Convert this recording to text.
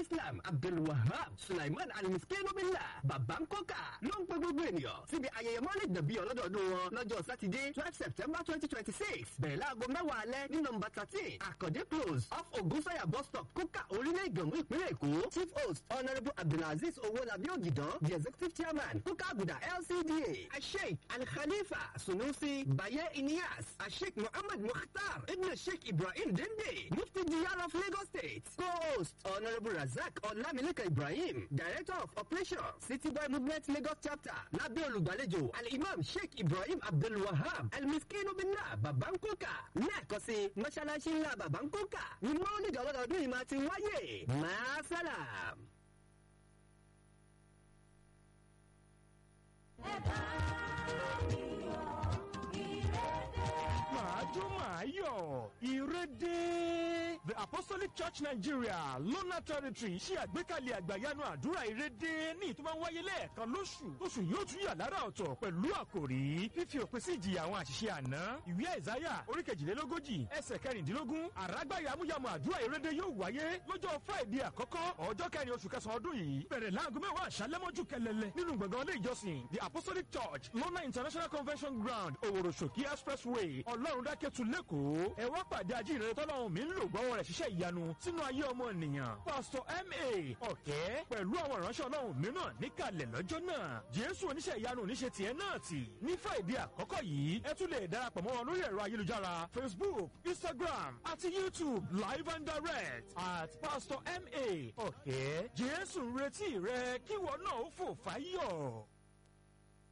islam abdulwahab sulaiman alimiskenobila babankoka ló ń pe gbogbo ènìyàn síbi ayẹyẹ mọ́lẹ̀ dàbí ọlọ́dọọdún wọn lọ́jọ́ sátidé twelve september twenty twenty six bẹ̀rẹ̀ láago mẹ́wàá alẹ́ ní nọmba thirteen àkàndé close off ogunsanya bus stop kókà orílẹ̀ ìgànmú ìpínlẹ̀ èkó chief host honourable abdulaziz owolabi ogidan the executive chairman kókà àgùdà lcda asheik alkhalifa sunusi baye inias asheik muhammad mukhtar ibn sheikh ibrahim dende mufti diyar of lagos state co-host honourable razak ọlámilékan ibrahim director of operations city boy movement lagos chapter lábẹ́ olùgbàlejò al-imam sheikh ibrahim abdulwahab almiskinu binna babankoka lẹ́ẹ̀kan sí mọ́ṣáláṣí ńlá babankoka ni mọ́lìdì ọlọ́dọọdún yìí máa ti wáyé máa sálàm. ẹ bá mi yọ̀ ìrèdè. màá jó màá yọ̀ ìrédé. the apostolic church nigeria lona territory ṣe àgbékalẹ̀ àgbàyanu àdúrà ìrédé ní ìtumọ̀ wáyé lẹ́ẹ̀kan lóṣù oṣù yóò tún yà lára ọ̀tọ̀ pẹ̀lú àkòrí fífi òpin sí ìjìyà àwọn àṣìṣe àná ìwé àìsáyà orí kejìlélógójì ẹsẹ̀ kẹrìndínlógún àràgbá yàmúyàmú àdúrà ìrédé yóò wáyé lọ́jọ́ friday àkọ́kọ́ ọjọ́ kẹrin oṣù kẹsàn-án ọdún yìí bẹ̀rẹ̀ láago mẹ́wàá àṣálẹ́mọ́jú kẹlẹ́lẹ́ nínú gbọ̀ngàn ilé ìjọsìn the apostolic church lona international convention ground òwòrò ṣòkí expressway ọlọ́run dákẹ́tù lẹ́kọ̀ọ́ ẹ wá pàdé ajíhìnrere tọ́lọ́run mi ń lò gbọ́wọ́ rẹ̀ ṣiṣẹ́ ìyanu sínú ayé ọmọ ènìyàn pásítọ̀ ma ọ̀kẹ́ pẹ̀lú àwọn ìránṣẹ́ ọlọ́run mìíràn níkàlẹ̀ lọ́jọ́ náà jésù oníṣẹ́ ìyanu oníṣẹ́ tiẹ̀ náà tì ní friday àkọ́kọ́ yìí ẹ tún lè darapọ̀ mọ́ wọn lórí ẹ̀rọ ayélujára facebook instagram àti youtube live and direct at pastor ma ọ̀kẹ́ jésù ń retí rẹ kíwọ náà ó fò fáyọ̀.